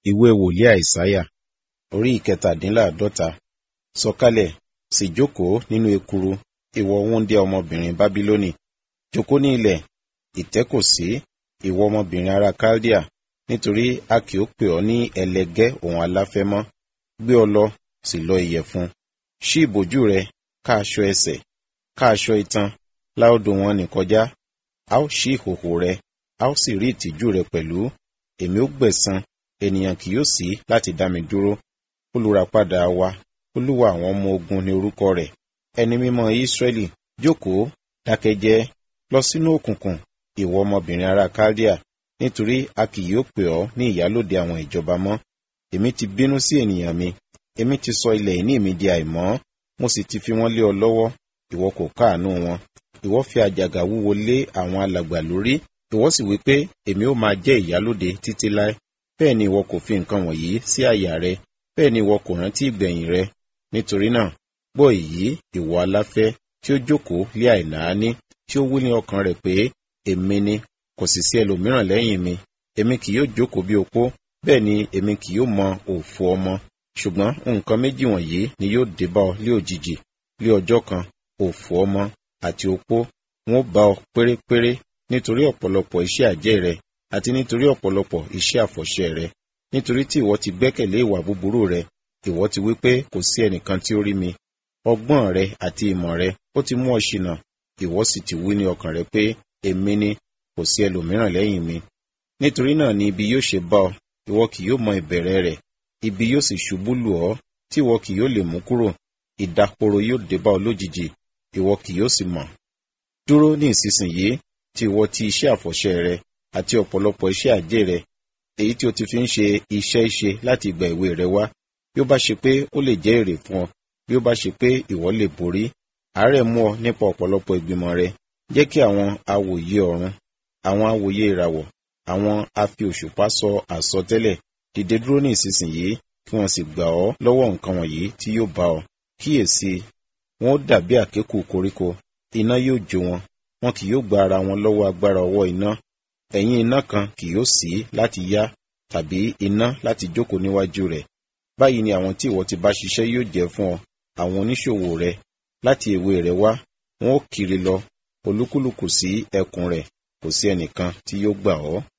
ìwé wòlíì àìsáyà orí ìkẹtàdínláàdọ́ta sọ̀kalẹ̀ sì jókòó nínú ekuru ìwọ wúńdíá ọmọbìnrin bábílónì jókòó ní ilẹ̀ ìtẹ́ kò sí ìwọ ọmọbìnrin ará kaldea nítorí a kì ó pè ọ́ ní ẹlẹgẹ́ òun aláfẹ́ mọ́ gbé ọ lọ sì lọ ìyẹ̀fun ṣí ìbòjú rẹ ká aṣọ ẹsẹ̀ ká aṣọ itan láòdò wọn nì kọjá a ó ṣí ìhòhò rẹ a ó sì rí ìtìjú rẹ pẹ̀lú èmi ó gbẹ̀san ènìyàn kì yóò sí láti dá mi dúró olùràpadà wa olúwa àwọn ọmọ ogun ní orúkọ rẹ̀ ẹni mímọ́ ísírẹ́lì jókòó dákẹ́jẹ́ lọ sínú òkùnkùn ìwọ ọmọbìnrin ará kaldea nítorí a kì yóò pè ọ́ ní ìyálòde àwọn ìjọba mọ́ èmi ti bínú sí ènìyàn mi èmi ti sọ ilẹ̀ ìní mi di àìmọ́ mo sì ti fi wọ́n lé ọ lọ́wọ́ ìwọ kò káàánú wọn ìwọ fi àjàgà wúwo lé àwọn alàgbà lórí ìwọ sì wí pé èmi ó máa jẹ́ ìyálòde títí láé bẹ́ẹ̀ ni ìwọ kò fi nǹkan wọ̀nyí sí àyà rẹ bẹ́ẹ̀ ni ìwọ kò rántí ìgbẹ̀yìn rẹ nítorí náà gbọ́ èyí ìwọ aláfẹ́ tí ó jókòó lé àìnáání tí ó wí ní ọkàn rẹ̀ pé èmi ni kò sì sí ẹlòmíràn lẹ́yìn mi èmi kì yóò jókòó bí opó bẹ́ẹ̀ ni èmi kì yóò mọ òfò ọmọ ṣùgbọ́n nǹkan méjì wọ̀nyí ni yóò dé bá ọ lé òjijì lé ọjọ́ kan òfò ọmọ àti opó wọn ó bá ọ pérépéré nítorí ọ̀pọ̀lọpọ̀ iṣẹ́ àjẹ́ rẹ àti nítorí ọ̀pọ̀lọpọ̀ iṣẹ́ àfọ̀ṣẹ rẹ nítorí tí ìwọ ti gbẹ́kẹ̀lé ìwà búburú rẹ ìwọ ti wí pé kò sí ẹnìkan tí ó rí mi ọgbọ́n rẹ àti ìmọ̀ rẹ ó ti mú ọ ṣìnà ìwọ sì ti wí ní ọkàn rẹ pé èmi ni kò sí ẹlòmíràn lẹ́yìn mi nítorí náà ni ibi yóò ṣe bá ọ ìwọ kì yóò mọ ìbẹ̀rẹ̀ rẹ̀ ibi yóò sì ṣubú lù ọ́ tí ìwọ kì yóò lè mú kúrò ìdàporo yóò dé bá ọ lójijì ìwọ kì yóò sì mọ̀ dúró ní ìsinsìnyí tí ìwọ ti iṣẹ́ àfọ̀ṣẹ rẹ àti ọ̀pọ̀lọpọ̀ iṣẹ́ àjẹ́ rẹ èyí tí o ti fi ń ṣe iṣẹ́ ṣe láti ìgbà èwe rẹ wá bí ó bá ṣe pé ó lè jẹ́ èrè fún ọ bí ó bá ṣe pé ìwọ lè borí àárẹ̀ mú ọ nípa ọ̀pọ̀lọpọ̀ ìgbìmọ̀ rẹ jẹ́ kí àwọn awòye ọ̀run àwọn awòye ìràwọ̀ àwọn afi òṣùpá sọ àsọtẹ́lẹ̀ dìde dúró ní ìsinsìnyí kí wọ́n sì gbà ọ́ lọ́wọ́ nǹkan wọ̀nyí tí yóò bá ọ kíyèsí wọn ó dàbí àkékù koríko iná yóò jó wọn wọn kì yóò gba ara wọn lọ́wọ́ agbára ọwọ́ iná ẹ̀yìn iná kan kì yóò sí láti yá tàbí iná láti jókòó níwájú rẹ̀ báyìí ni àwọn tí ìwọ ti bá ṣiṣẹ́ yóò jẹ́ fún ọ àwọn oníṣòwò rẹ láti èwe rẹ wá wọn ó kiri lọ olúkúlùkù sí ẹkùn rẹ̀ kò sí ẹnìkan tí yóò gbà ọ́.